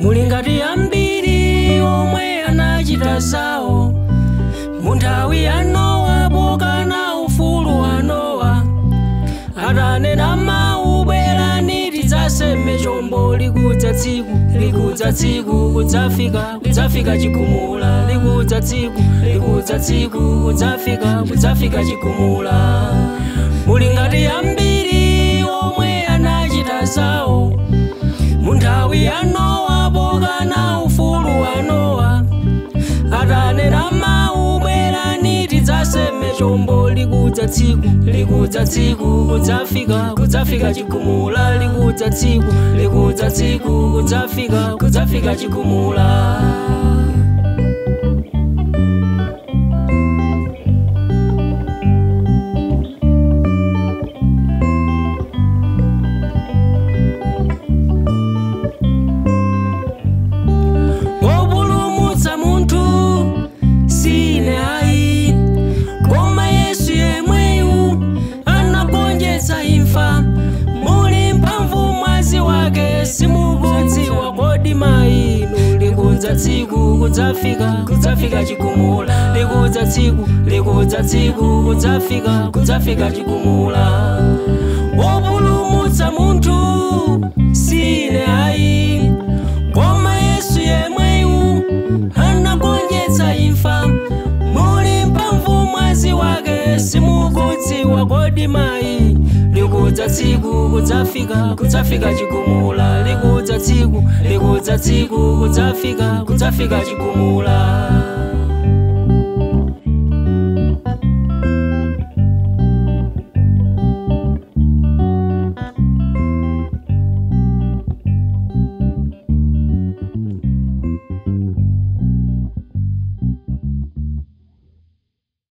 muli ngati ambiri omwe anachita zawo mu nthawi ya nowa pokana ufulu wa nowa atanena mawu bwerani tidzaseme chombo likudza tsiku likudza tsiku kudzafika kudzafika chigumula likudza tsiku likudza tsiku kudzafika kudzafika chigumula muli ngati ambiri omwe anachita zawo mu nthawi ya nowa pokana ufulu wa nowa atanena mawu bwerani tidzaseme chombo likudza tsiku likudza tsiku kudzafika kudzafika chigumula likudza tsiku likudza tsiku kudzafika kudzafika chigumula wopulumutsa munthu sine ayi koma yesu yemweyu anagonjetsa imfa muli mphamvu mwazi wake simukudziwa kodi mainu likudza tsiku kudzafika kudzafika chigumula likudza tsiku likudza tsiku kudzafika kudzafika chigumula wopulumutsa munthu sine ayi koma yesu yemweyu anagonjetsa imfa muli mphamvu mwazi wake simukudziwa kodi mayi likudza tsiku kudzafika kudzafika chigumula likudza tsiku likudza tsiku kudzafika kudzafika chigumula